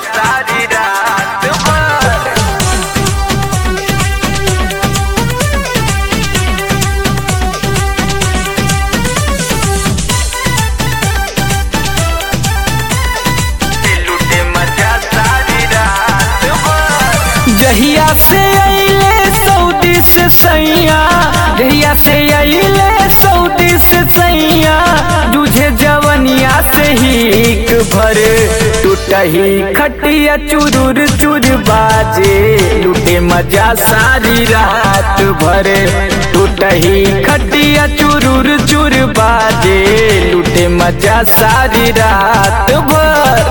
सारी रात भर लूटे मजा सारी रात भर जहिया से अइले सऊदी से सैया जहिया से अइले सऊदी से सैया तुझे जवनिया से ही भर टूटही खटिया चुरुर चुर बाजे लूटे मजा सारी रात भर टूटही खटिया चुरुर चुर बाजे लूटे मजा सारी रात भर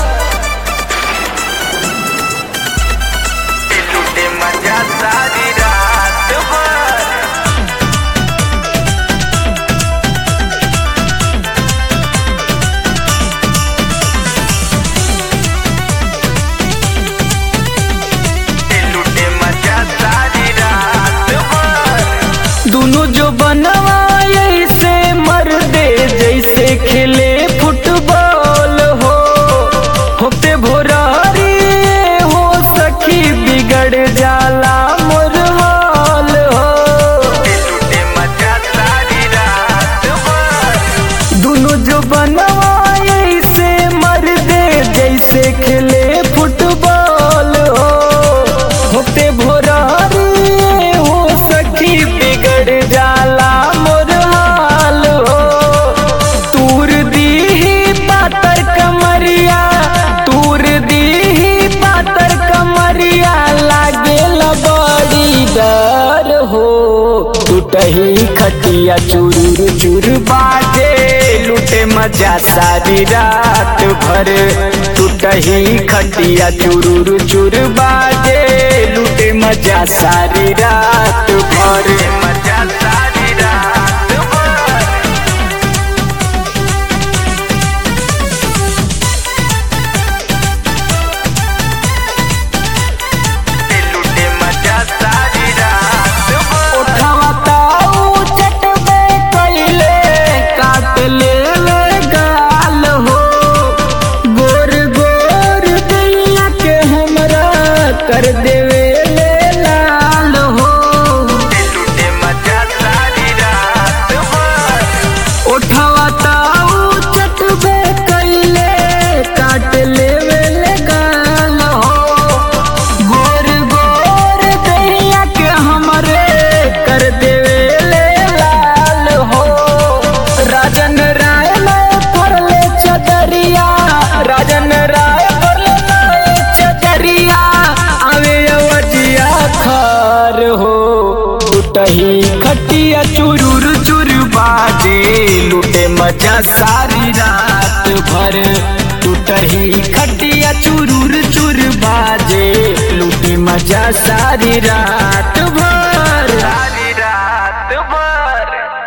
लूटे मजा सारी रात भर लूटे मजा सारी रात भर दोनों जो बनवाए से मर दे जैसे खेले फुटबॉल हो होते भोरारी हो सखी बिगड़ जाला मोर हाल हो लूटे मजा सारी रात भर दोनों जो बनवाए से मर दे जैसे खेले फुटबॉल हो होते भोरारी हो सखी बिगड़ जाला मोर हाल हो तूर दी पातर कमरिया तूर दी पातर कमरिया लागे बड़ी डर हो टूटही खटिया चूर चूर बाजे लूटे मजा सारी रात भर टूटही खटिया चूर चूर बाजे लूटे मजा सारी रात भर मजा सारी रात भर लूटे मजा सारी रात भर उठावा ताऊ चटबे कैले काट ले गाल हो गोर गोर दैया के हमरा कर देवे ले लाल हो लूटे मजा सारी रात भर उठावा ताऊ चटबे कैले काट लेवे ले गाल हो गोर गोर दैया के हमरे कर देवे ले लाल हो राजन राय में पड़ले चदरिया राजन राय पड़ले चदरिया आवे अवजिया खार हो टूटही खटिया चुरुर चुर बाजे लूटे मजा सारी रात भर टूटही खटिया चुरुर चुर बाजे लूटे मजा सारी रात